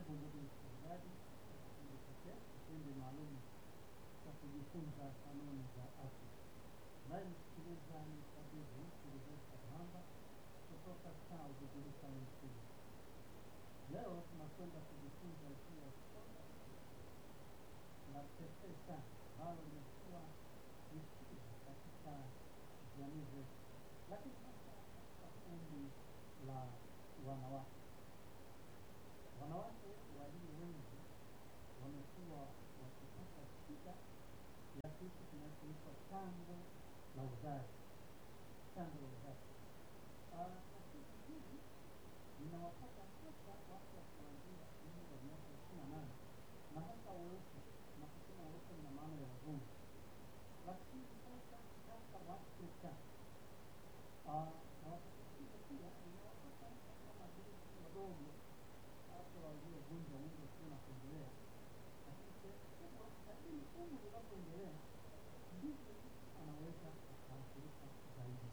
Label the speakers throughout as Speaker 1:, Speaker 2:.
Speaker 1: Karibu ndugu msikilizaji, katika kipindi maalum cha kujifunza kanuni za afya. Unayemsikiliza ni tabibu Silvesta Mwamba kutoka South Jerusalem Clinic. Leo tunakwenda kujifunza juu ya somo la pekee sana ambalo limekuwa ni shida katika jamii zetu, lakini hasa katika kundi la wanawake. Wanawake walio wengi wamekuwa wakipata shida ya kitu kinachoitwa chango la uzazi, chango la uzazi. Ah, na shida hili linawapata hasa watu wa kuanzia umri wa miaka ishirini na nane na hasa weupe, na kusema weupe na maana ya wazungu, lakini sasa hasa Waafrika Ah, na wakati mwingine pia inawapata hata mabinti wadogo hata waliovunja umri wakiwa na kuendelea, lakini sehemu kubwa kadiri umri unavyoendelea ndivyo mtu anaweza akaathirika zaidi.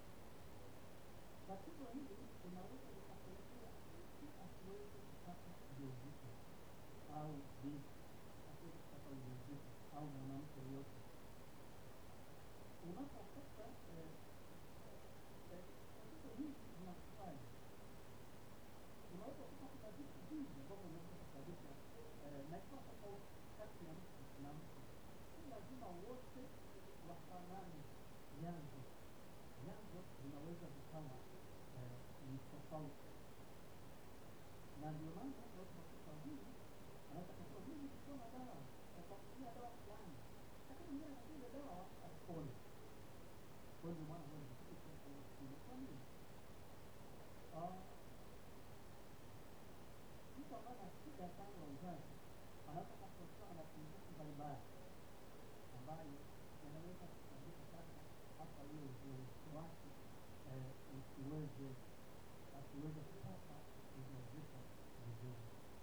Speaker 1: Tatizo hili linaweza likapelekea mtu asiweze kupata ujauzito au binti asiweze kupata ujauzito au mwanamke yoyote. Unapopata eh, eh, tatizo hili linakuwaje? unaweza kuta kuna vitu vingi ambavyo unaweza kusababisha eh, na ikawa tofauti kati ya mtu na mtu. Si lazima wote wafanane vyanzo, vyanzo vinaweza vikawa eh, ni tofauti, na ndio maana leo tunakuta huyu anaweza kusema mimi nikiwa na dawa nitakutumia dawa fulani, lakini mwingine anajua ile dawa asipone. Kwa hiyo ndio maana huwa ni kitu cha kwa nini? Ah, mtu ambaye ana shida ya chango la uzazi anaweza kutokana na pungufu mbalimbali ambayo yanaweza kusababisha sasa hata ule uzoefu wake eh, usiweze asiweze kupata ujauzito vizuri.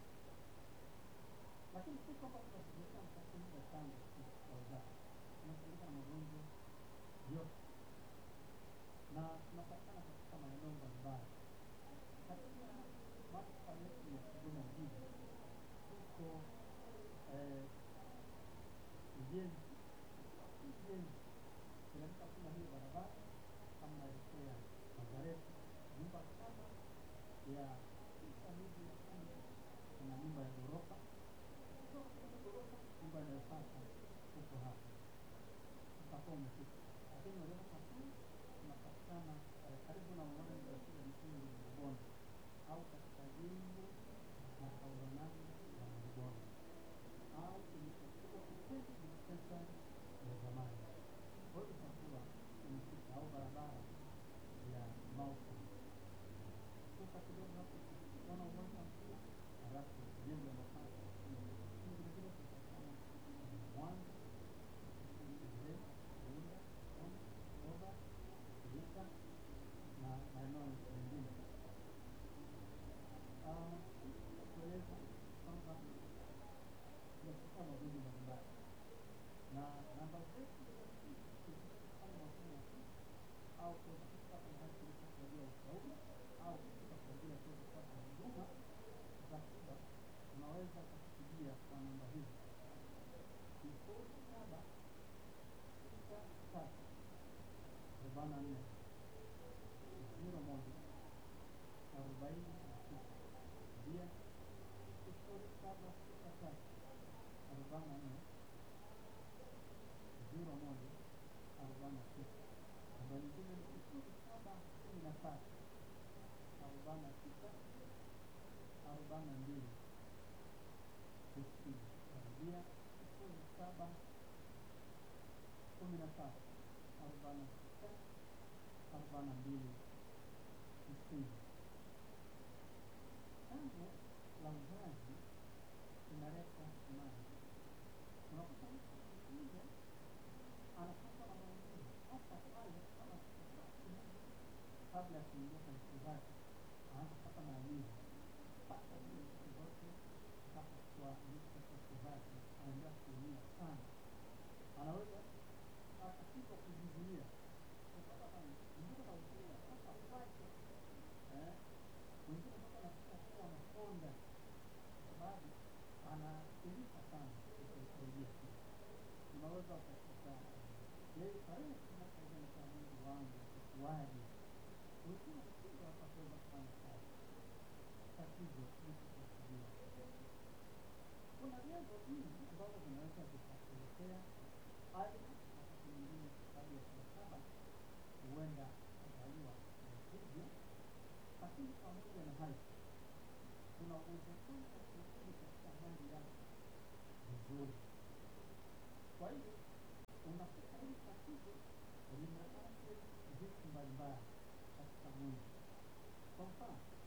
Speaker 1: Lakini si kwamba tunashughulika na tatizo la chango la uzazi, tunashughulika na magonjwa yote na tunapatikana katika maeneo mbalimbali katika manispaa yetu ya Kigoma mjini tuko eh, ujenzi ujenzi teremka kuna hiyo barabara kama naelekea Nazareti, nyumba kama ya tisa hivi ya kumi, kuna nyumba ya ghorofa kutoka kwenye ghorofa, nyumba inayopata huko hapa utakuwa umefika, lakini unaweza kusafiri, tunapatikana eh, karibu na uwanja wa shule ya msingi ya Bonde au katika jengo la kaulanani la Bonde au kilichokuwa kitengo dispensari ya zamani. Kwa hiyo itakuwa umefika au barabara ya Mauko kutoka kidogo hapo kuona uwanja mpira, halafu jengo la mapata vile vile tutapatikana Mwanza Mzee, Bunda, Kona, Oba, Geita na maeneo mengine. Ah, kueleza kwamba tunachukua magonjwa mbalimbali na namba zetu za simu tukitaka kufanya mawasiliano ya simu au kuweza kupata mahali tulipo kwa ajili ya ushauri au kufika kwa ajili ya kuweza kupata huduma za tiba, unaweza kutupigia kwa namba hizi sifuri saba sita tatu arobaini na nne ziro moja arobaini na sita pia sifuri saba sita tatu arobaini na nne ziro moja arobaini na sita namba nyingine ni sifuri saba kumi na tatu arobaini na sita arobaini na mbili tisini narudia sifuri saba kumi na tatu arobaini na sita arobaini na mbili tisini. Chango la uzazi inaleta imani. Unakuta mtu mwingine anapata na maumivu hasa pale kama kabla ya kuingia kwenye siku zake, anaanza kupata maumivu mpaka zile siku zote mpaka kwa mwisho wa siku zake anaendelea kuumia sana, anaweza akashindwa kujizuia kutokana na mvuto na ukimya sasa kwake una uzoefu kurudi katika hali yako vizuri. Kwa hiyo unakuta hili tatizo linaathiri vitu mbalimbali katika mwili. Kwa mfano,